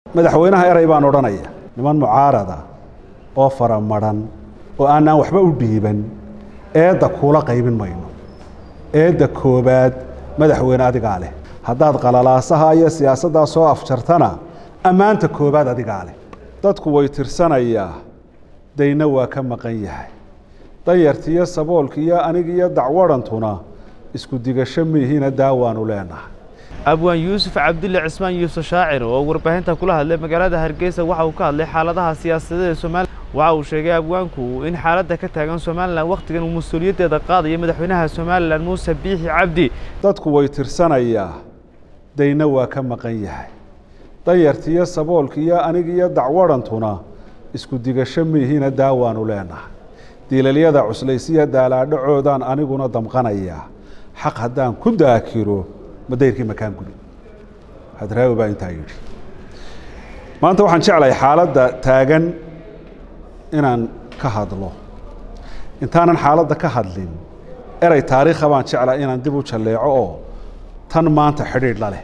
madaxweynaha eray baan odhanaya niman mucaarada oo faramadhan oo aanaan waxba u dhiiban eedda kuula qaybin mayno eedda koobaad madaxweyne adigaa leh haddaad qalalaasaha iyo siyaasaddaa soo afjartana ammaanta koobaad adigaa leh dadku way tirsanayaa dayna waa ka maqan yahay danyartiiyo saboolkiiyo anigiiyo dacwadhantuna isku digasho miihiina daawaanu leenahay abwaan yuusuf cabdille cismaan yuusuf shaacir oo warbaahinta kula hadlay magaalada hargeysa waxa uu ka hadlay xaaladaha siyaasadeed ee somalilan waxa uu sheegay abwaanku in xaaladda ka taagan somalilan wakhtigan uu mas-uuliyaddeeda qaadayo madaxweynaha somalilan muuse biixi cabdi dadku way tirsanayaa dayna waa ka maqan yahay danyartiiyo saboolkiiyo anigiiyo dacwadhantuna isku digasho miihiina daawaanu leenahay diilalyada cuslaysiya daalaadhacoodaan aniguna damqanayaa xaq haddaan ku daakiro madayrkii makaan gudi hadraawi baa intaa yidhi maanta waxaan jeclahay xaaladda taagan inaan ka hadlo intaanan xaaladda ka hadlin erey taariikha baan jeclahay inaan dib u jalleeco oo tan maanta xidhiidh la leh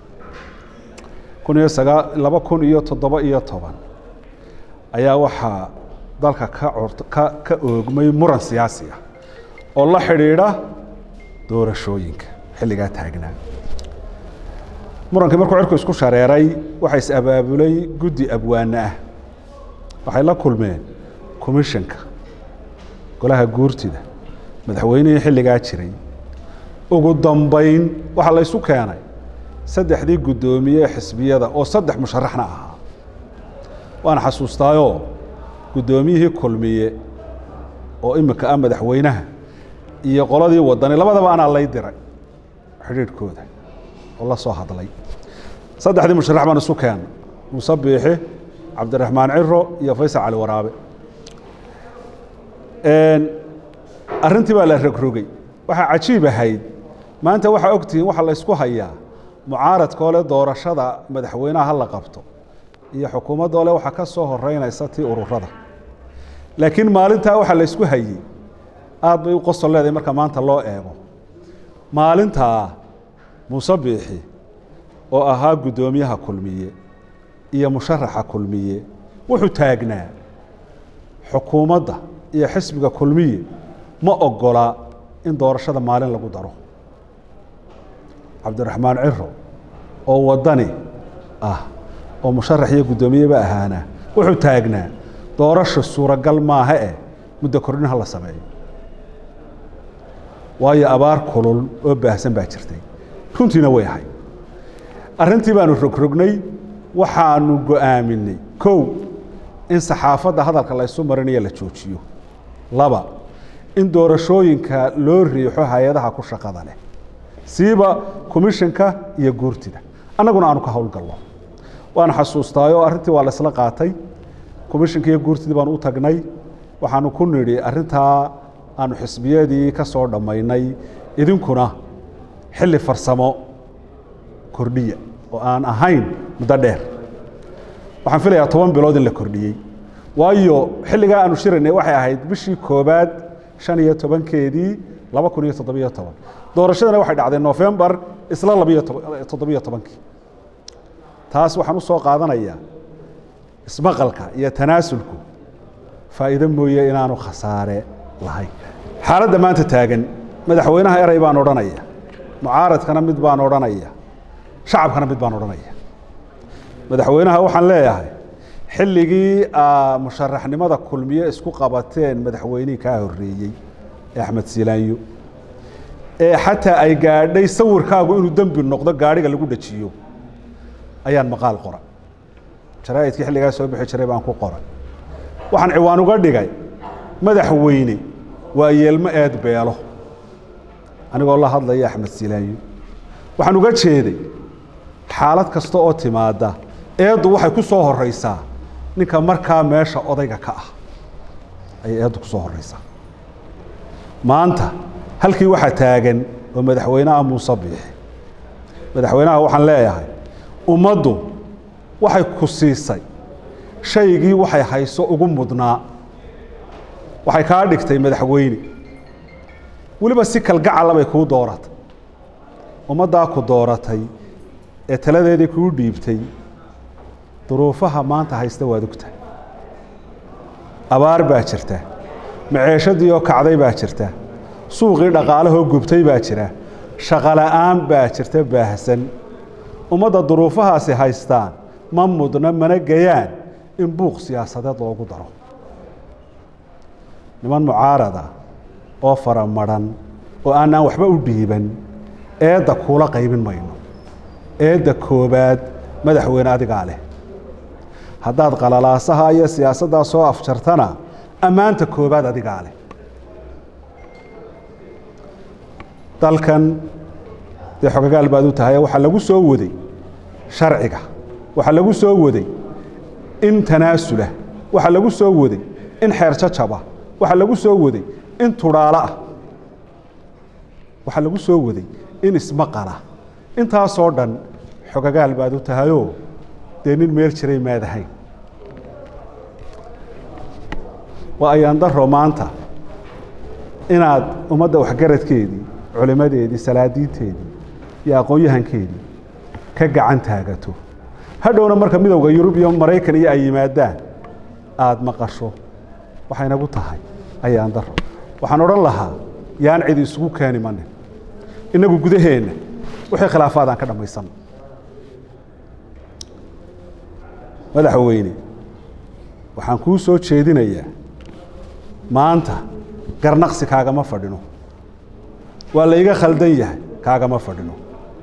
kun iyo sagaa laba kun iyo toddoba iyo toban ayaa waxaa dalka ka cort ka ka oogmay muran siyaasi ah oo la xidhiidha doorashooyinka xilligaa taagnaa murankii markuu cirku isku shareeray waxaa is abaabulay guddi abwaane ah waxay la kulmeen commissionka golaha guurtida madaxweynihii xilligaa jiray ugu dambayn waxaa la ysu keenay saddexdii guddoomiye xisbiyada oo saddex musharaxna ahaa waana xasuustaayoo guddoomiyihii kulmiye oo imika ah madaxweynaha iyo qoladii wadani labadaba anaa lay diray xidhiidhkooda oo la soo hadlay saddexdii musharax baan isu keena muuse biixi cabdiraxmaan ciro iyo faysal cali waraabe arrintii baa la rogrogay waxaa cajiib ahayd maanta waxaa ogtihiin waxaa la ysku hayaa mucaaradkoo le doorashada madaxweynaha ha la qabto iyo xukuumaddoo le waxaa ka soo horeynaysa tii ururada laakiin maalintaa waxaa la ysku hayey aada bay u qosol leedahay marka maanta loo eego maalintaa muuse biixi oo ahaa guddoomiyaha kulmiye iyo musharaxa kulmiye wuxuu taagnaa xukuumadda iyo xisbiga kulmiye ma ogola in doorashada maalin lagu daro cabdiraxmaan ciro oo wadani ah oo musharax iyo guddoomiyeba ahaana wuxuu taagnaa doorasha suuragal maaha eh muddo kordhin ha la sameeyo waayo abaar kulul oo baahsan baa jirtay runtiina way ahay arrintii baanu rogrognay waxaanu go'aaminay kow in saxaafadda hadalka la ysu marinayo la joojiyo laba in doorashooyinka loo riixo hay-adaha ku shaqada leh siiba commissionka iyo guurtida annaguna aanu ka howlgalno waan xasuustaayoo arrintii waa la isla qaatay commissionka iyo guurtidii baanu u tagnay waxaanu ku nidhi arrintaa aanu xisbiyadii ka soo dhammaynay idinkuna xilli farsamo kordhiya oo aan ahayn muddo dheer waxaan filayaa toban bilood in la kordhiyey waayo xilligaa aanu shiraynay waxay ahayd bishii koobaad shan iyo tobankeedii laba kun iyo toddobiyo toban doorashadana waxay dhacday nofembar isla labiyo toddobiyo tobankii taas waxaan u soo qaadanayaa ismaqalka iyo tanaasulku faa'iido mooye inaanu khasaare lahayn xaaladda maanta taagan madaxweynaha eray baan odhanaya mucaaradkana mid baan odhanaya shacabkana mid baan odhanaya madaxweynaha waxaan leeyahay xilligii musharaxnimada kulmiye isku qabateen madaxweynihii kaa horreeyey ee axmed silaanyo ee xataa ay gaadhay sawirkaagu inuu dembi noqdo gaadhiga lagu dhajiyo ayaan maqaal qoray jaraa'idkii xilligaa soo bixi jiray baan ku qoray waxaan ciwaan uga dhigay madaxweyne waa yeelmo eed beelo anigoo la hadlaya axmed silaanyo waxaan uga jeeday xaalad kasta oo timaada eeddu waxay ku soo horeysaa ninka markaa meesha odayga ka ah ayay eeddu ku soo horeysaa maanta halkii waxaa taagan oo madaxweynaha muuse biixi madaxweynaha waxaan leeyahay ummaddu waxay ku siisay shaygii waxay hayso ugu mudnaa waxay kaa dhigtay madaxweyne weliba si kalgacala bay kuu dooratay ummaddaa ku dooratay ee taladeedii kuu dhiibtay duruufaha maanta haysta waad ogtahay abaar baa jirta maceeshadii oo kacday baa jirta suuqii dhaqaalahoo gubtay baa jira shaqola'aan baa jirta baahsan ummadda duruufahaasi haystaan ma mudna mana gayaan in buuq siyaasadeed loogu daro niman mucaarada oo fara madhan oo aanaan waxba u dhiiban eedda kuula qaybin mayno eedda koobaad madaxweyne adigaa leh haddaad qalalaasaha iyo siyaasaddaa soo afjartana ammaanta koobaad adigaa leh dalkan dee xogagaal baad u tahay waxaa lagu soo waday sharciga waxaa lagu soo waday in tanaasula waxaa lagu soo waday in xeer jajaba waxaa lagu soo waday in tudhaalo ah waxaa lagu soo waday in ismaqala intaasoo dhan xogagaal baad u tahayoo dee nin meel jiray maadahayn waa ayaan daro maanta inaad ummadda waxgaradkeedii culimadeedii salaadiinteedii iyo aqoon-yahankeedii ka gacan taagato hadhowna marka midowda yurub iyo maraykan iyo ay yimaadaan aada maqasho waxay nagu tahay ayaan daro waxaan odhan lahaa yaan cidi isugu keeni manin innagu gudaheenna wixii khilaafaadaan ka dhammaysan madaxweyne waxaan kuu soo jeedinayaa maanta garnaqsi kaagama fadhino waa la iga khaldan yahay kaagama fadhino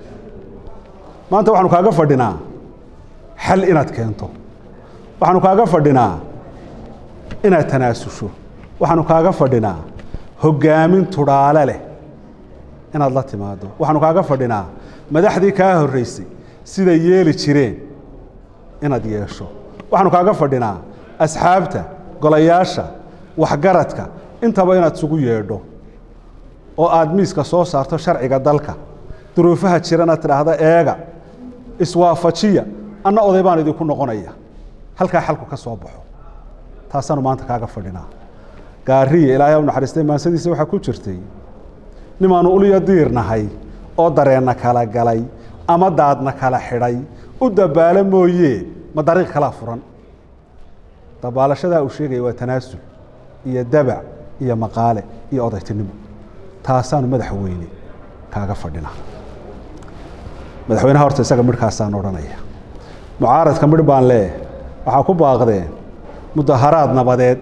maanta waxaanu kaaga fadhinaa xal inaad keento waxaanu kaaga fadhinaa inaad tanaasusho waxaanu kaaga fadhinaa hoggaamin tudhaale leh inaad la timaado waxaanu kaaga fadhinaa madaxdii kaa horraysay siday yeeli jireen inaad yeesho waxaanu kaaga fadhinaa asxaabta golayaasha waxgaradka intaba inaad isugu yeedho oo aada miiska soo saarto sharciga dalka duruufaha jirana tidhaahda eega iswaafajiya anna oday baan idinku noqonaya halkaa xalku ka soo baxo taasaanu maanta kaaga fadhinaa gaariya ilaahay u naxariistay maansadiisa waxaa ku jirtay nimaanu uliya diir nahay oo dareenna kala galay ama daadna kala xidhay u dabaalo mooye ma dariiq kalaa furan dabaalashadaa uu sheegaya waa tanaasul iyo dabac iyo maqaale iyo odaytinimo taasaanu madaxweyne kaaga fadhinaa madaxweynaha horta isaga midhkaasaan odhanaya mucaaradka midh baan leeh waxaa ku baaqdeen mudaharaad nabadeed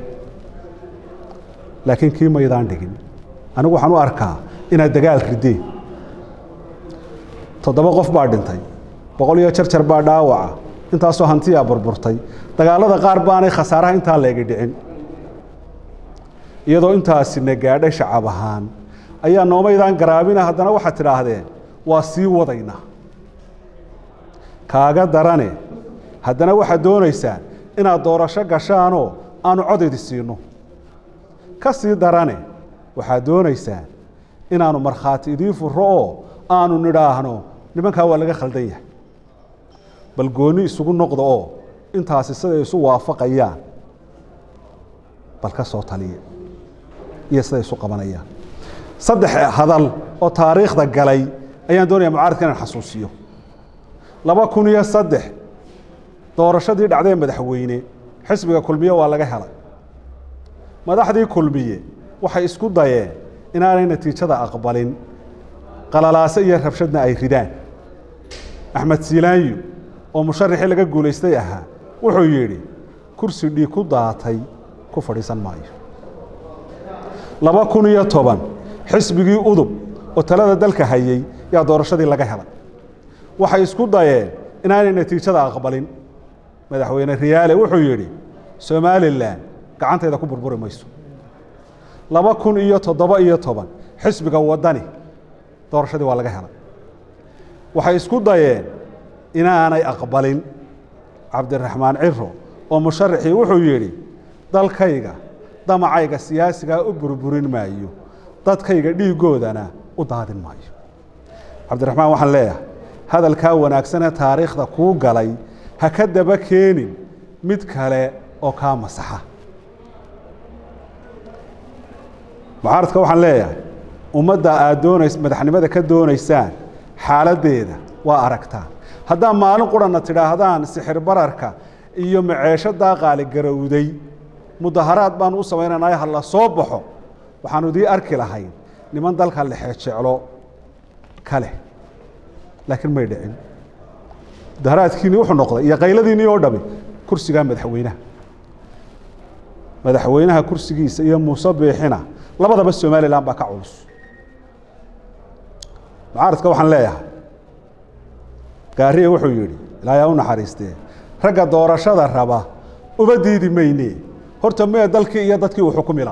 laakiin kii maydaan dhigin anigu waxaan u arkaa inaad dagaal rideen toddoba qof baa dhintay boqol iyo jarjar baa dhaawaca intaasoo hantiyaa burburtay dagaalada qaar baanay khasaaraha intaa leegi dhicin iyadoo intaasina gaadhay shacab ahaan ayaa noomaydaan garaabina haddana waxaad tidhaahdeen waa sii wadaynaa kaaga darane haddana waxaad doonaysaan inaad doorasho gashaanoo aanu codaydi siino ka sii darane waxaad doonaysaan inaanu markhaati idiin furo oo aanu nidhaahno nimankaa waa laga khaldan yahay bal goonni isugu noqda oo intaasi siday isu waafaqayaan bal ka soo taliya iyo siday isu qabanayaan saddex hadal oo taariikhda galay ayaan doonaya mucaaradka inaan xasuusiyo laba kun iyo saddex doorashadii dhacdee madaxweyne xisbiga kulmiye waa laga helay madaxdii kulmiye waxay isku dayeen inaanay natiijada aqbalin qalalaase iyo rabshadna ay ridaan axmed siilaanyo oo musharaxii laga guulaystay ahaa wuxuu yidhi kursi dhiig ku daatay ku fadhiisan maayo laba kun iyo toban xisbigii udub oo talada dalka hayey yaa doorashadii laga helay waxay isku dayeen inaanay natiijada aqbalin madaxweyne riyaale wuxuu yidhi somalilan gacantayda ku burburi mayso laba kun iyo toddoba iyo toban xisbiga waddani doorashadii waa laga helay waxay isku dayeen inaanay aqbalin cabdiraxmaan ciro oo musharaxii wuxuu yidhi dalkayga damacayga siyaasigaa u burburin maayo dadkayga dhiiggoodana u daadin maayo cabdiraxmaan waxaan leeyahay hadalkaa wanaagsanee taariikhda kuu galay ha ka daba keenin mid kale oo kaa masaxa mucaaradka waxaan leeyahay ummadda aad doonays madaxnimada ka doonaysaan xaaladdeeda waa aragtaan haddaa maalin qurana tidhaahdaan sixir bararka iyo maceeshadaa qaaligarowday mudaharaad baanu u samaynaynayo ha la soo baxo waxaanu idii arki lahayn niman dalka lexejeclo ka leh laakiin may dhicin mudaharaadkiinii wuxuu noqday iyo qayladiinii oo dhami kursigaa madaxweynaha madaxweynaha kursigiisa iyo muuse biixina labadaba somalilan baa ka culus mucaaradka waxaan leeyahay gaariye wuxuu yidhi ilaayaa u naxariistee ragga doorashada raba uba diidi mayne horta mee dalkii iyo dadkii uu xukumila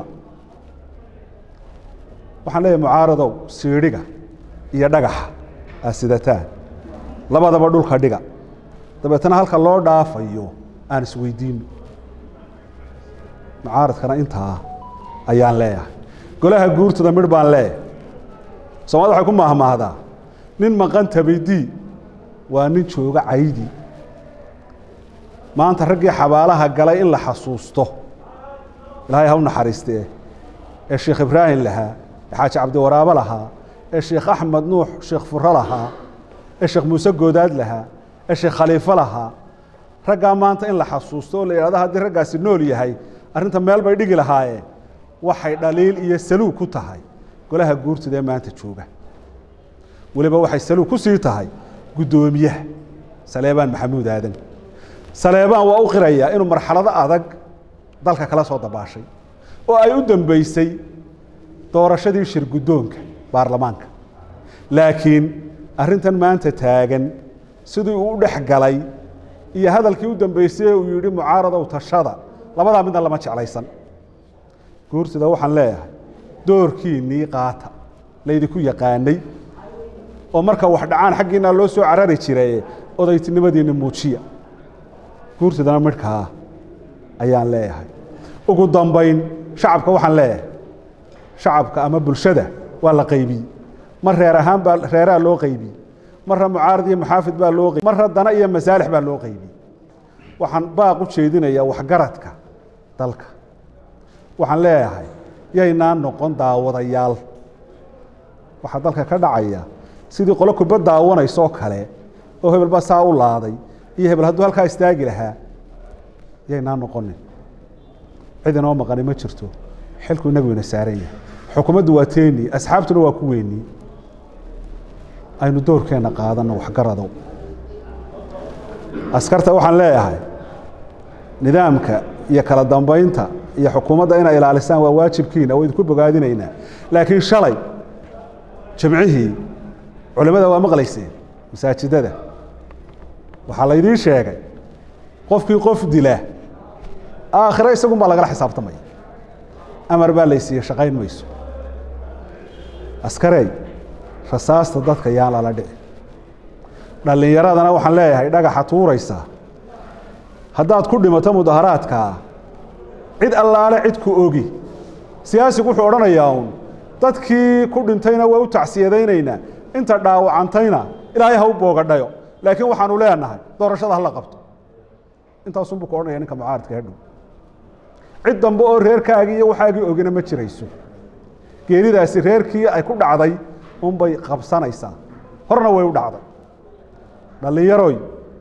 waxaan leeyahay mucaaradow siidhiga iyo dhagaxa aad sidataan labadaba dhulka dhiga dabeetana halka loo dhaafayo aan isweydiino mucaaradkana intaa ayaan leeyahay golaha guurtada midh baan leeyahay soomaalida waxay ku maahmaahdaa nin maqan tabaydii waa nin jooga caydi maanta raggii xabaalaha galay in la xasuusto ilaahay ha u naxariistee ee sheekh ibraahim lahaa ee xaaji cabdiwaraabo lahaa ee sheekh axmed nuux sheekh furo lahaa ee sheekh muuse goodaad lahaa ee sheekh khaliifo lahaa raggaa maanta in la xasuusto oo la yidhahdo haddii raggaasi nool yahay arrinta meel bay dhigi lahaayeen waxay dhaliil iyo saluug ku tahay golaha guurtida ee maanta jooga weliba waxay saluug ku sii tahay guddoomiyaha saleebaan maxamuud aadan saleebaan waa u qirayaa inuu marxalado adag dalka kala soo dabaashay oo ay u dambeysay doorashadii shir guddoonka baarlamaanka laakiin arrintan maanta taagan sidii uu u dhex galay iyo hadalkii u dambeysay uu yidhi mucaaradow tashada labadaa midna lama jeclaysan guurtida waxaan leeyahay doorkiinnii qaata laydinku yaqaanay oo marka wax dhacaan xaggiina loo soo carari jiraye odaytinimadiinni muujiya guurtidana midhkaa ayaan leeyahay ugu dambayn shacabka waxaan leeyahay shacabka ama bulshada waa la qaybiyey mar reer ahaan baa reeraa loo qaybiyey marra mucaarad iyo maxaafid baa loo qaybiy marra dana iyo masaalix baa loo qaybiyey waxaan baaq u jeedinayaa waxgaradka dalka waxaan leeyahay yaynaan noqon daawadayaal waxaa dalka ka dhacaya sidii qolo kubad daawanaysoo kale oo hebel baa saa u laaday iyo hebel hadduu halkaa istaagi lahaa yaynaan noqonin cid inoo maqani ma jirto xilku inagu ina saaran yahay xukuumaddu waa teeni asxaabtuna waa ku weynii aynu doorkeenna qaadanno waxgaradow askarta waxaan leeyahay nidaamka iyo kala dambaynta iyo xukuumadda inay ilaalisaan waa waajibkiina oo idinku bogaadinaynaa laakiin shalay jamcihii culimmada waa maqlayseen masaajidada waxaa laydiin sheegay qofkii qof dila aakhiro isagun baa lagala xisaabtamaya amar baa laysiiye shaqayn mayso askarey rasaasta dadka yaan lala dhici dhallinyaradana waxaan leeyahay dhagaxa tuuraysa haddaad ku dhimato mudaharaadkaa cid allaale cid ku ogi siyaasigu wuxuu odhanayaa uun dadkii ku dhintayna waa u tacsiyadaynaynaa inta dhaawacantayna ilaahay ha u boogadhayo laakiin waxaanu leenahay doorashada hala qabto intaasunbuu ku odhanaya ninka mucaaradka hadhow cid dambe oo reerkaagii iyo waxaagii ogina ma jirayso geeridaasi reerkii ay ku dhacday unbay qabsanaysaa horna way u dhacday dhallinyaroy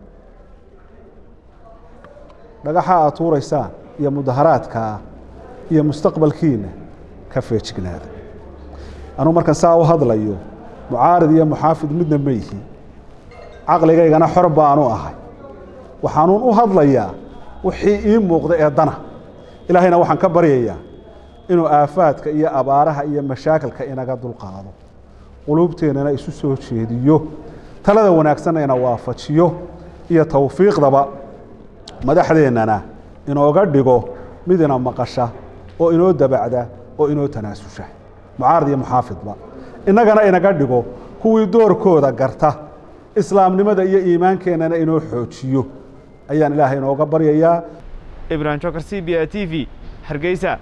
dhagaxa aad tuuraysaan iyo mudaharaadkaa iyo mustaqbalkiina ka feejignaada anuu markan saa u hadlayo mucaarid iyo muxaafid midna ma yihi caqligaygana xor baanu ahay waxaanuun u hadlayaa wixii ii muuqda ee dana ilaahayna waxaan ka baryayaa inuu aafaadka iyo abaaraha iyo mashaakilka inaga dulqaado quluubteennana isu soo jeediyo talada wanaagsanna ina waafajiyo iyo towfiiqdaba madaxdeennana inooga dhigo mid ina maqasha oo inoo dabacda oo inoo tanaasusha mucaarad iyo muxaafidba innagana inaga dhigo kuwii doorkooda garta islaamnimada iyo iimaankeennana inoo xoojiyo ayaan ilaahay inooga baryayaa ibrahim jokar c b a t v hargeysa